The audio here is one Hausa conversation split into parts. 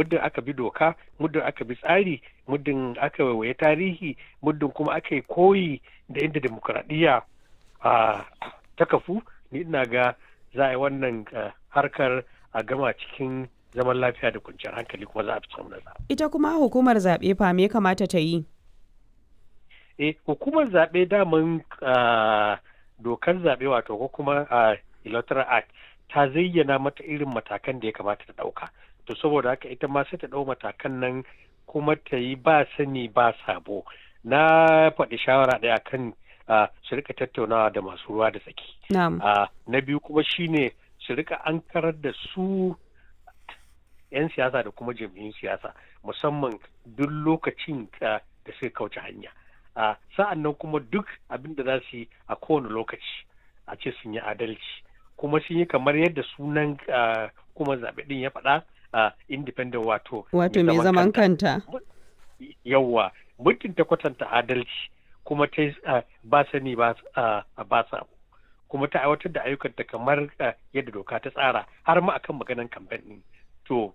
muddin aka bi doka muddin aka bi tsari muddin aka waiwaye tarihi muddin kuma aka yi koyi da inda demokuraɗiyya ta kafu ni ina ga za a yi wannan harkar a gama cikin zaman lafiya da kwanciyar hankali kuma za a fi samun nasara. Ita kuma hukumar zaɓe fa me kamata ta yi? Eh, hukumar zaɓe daman dokar zaɓe wato ko kuma electoral act ta zayyana mata irin matakan da ya kamata ta ɗauka. To saboda haka ita ma sai ta ɗau matakan nan kuma ta yi ba sani ba sabo. Na faɗi shawara ɗaya kan su rika tattaunawa da masu ruwa da tsaki. Na biyu kuma shine su rika an karar da su 'yan siyasa da kuma jam'iyyun siyasa musamman duk lokacin da suka kauce hanya sa'an nan kuma duk abin da za su yi a kowane lokaci a ce sun yi adalci kuma sun yi kamar yadda sunan kuma zaɓe ɗin ya faɗa independent wato wato mai zaman kanta yawwa mutum ta kwatanta adalci kuma ta ba sani ba samu kuma ta aiwatar da ayyukanta kamar yadda doka ta tsara har ma akan maganan kamfen ɗin to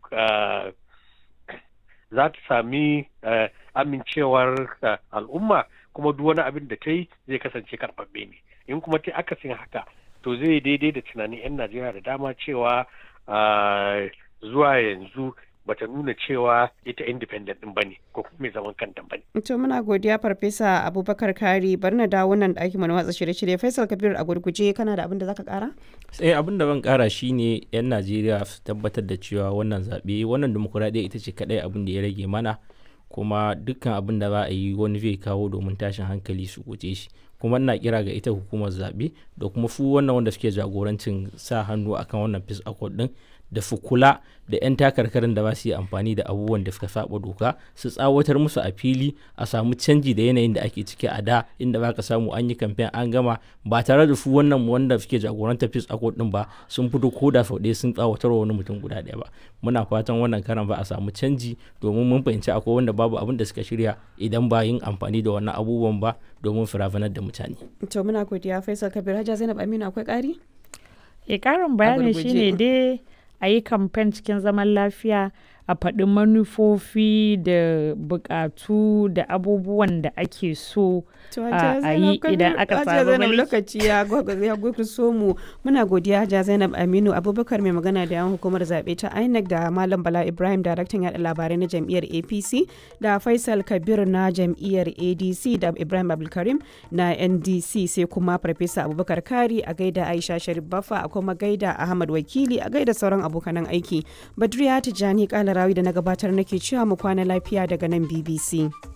za ta sami amincewar al'umma kuma duk wani abin da ta yi zai kasance karɓaɓɓe ne in kuma ta akasin haka to zai daidai da tunanin 'yan najeriya da dama cewa zuwa yanzu bata nuna cewa ita independent din bane ko kuma mai zaman kanta bane. To muna godiya farfesa Abubakar Kari bari na dawo nan ɗakin mu na watsa shirye-shirye Faisal Kabir a gurguje kana da abin da zaka kara? Sai abin da ban kara shine yan Najeriya su tabbatar da cewa wannan zaɓe wannan demokuraɗiyya ita ce kaɗai abin da ya rage mana kuma dukkan abin da za a yi wani zai kawo domin tashin hankali su guje shi kuma ina kira ga ita hukumar zaɓe da kuma su wannan wanda suke jagorancin sa hannu akan wannan peace accord din da su kula da 'yan takarkarin da ba su yi amfani da abubuwan da suka saba doka su tsawatar musu a fili a samu canji da yanayin da ake ciki a da inda ba ka samu an yi kamfen an gama ba tare da su wannan wanda suke jagorantar peace accord din ba sun fito ko da sau ɗaya sun tsawatar wa wani mutum guda ɗaya ba muna fatan wannan karan ba a samu canji domin mun fahimci akwai wanda babu abin da suka shirya idan ba yin amfani da wannan abubuwan ba domin firafanar da mutane. to muna godiya faisal kabir hajja zainab aminu akwai ƙari? e ƙarin bayani shine dai a yi kamfen cikin zaman lafiya a faɗi manufofi da buƙatu da abubuwan da ake so a yi idan aka samu mulki. lokaci ya so mu muna godiya Hajiya Zainab Aminu Abubakar mai magana da yan hukumar zaɓe ta INEC da Malam Bala Ibrahim daraktan yaɗa labarai na jam'iyyar APC da Faisal Kabir na jam'iyyar ADC da Ibrahim Abdulkarim na NDC sai kuma Farfesa Abubakar Kari a gaida Aisha Sharif Baffa a kuma gaida Ahmad Wakili a gaida sauran abokanan aiki. Badriya Tijjani Kalarawi da na gabatar nake cewa mu kwana lafiya daga nan BBC.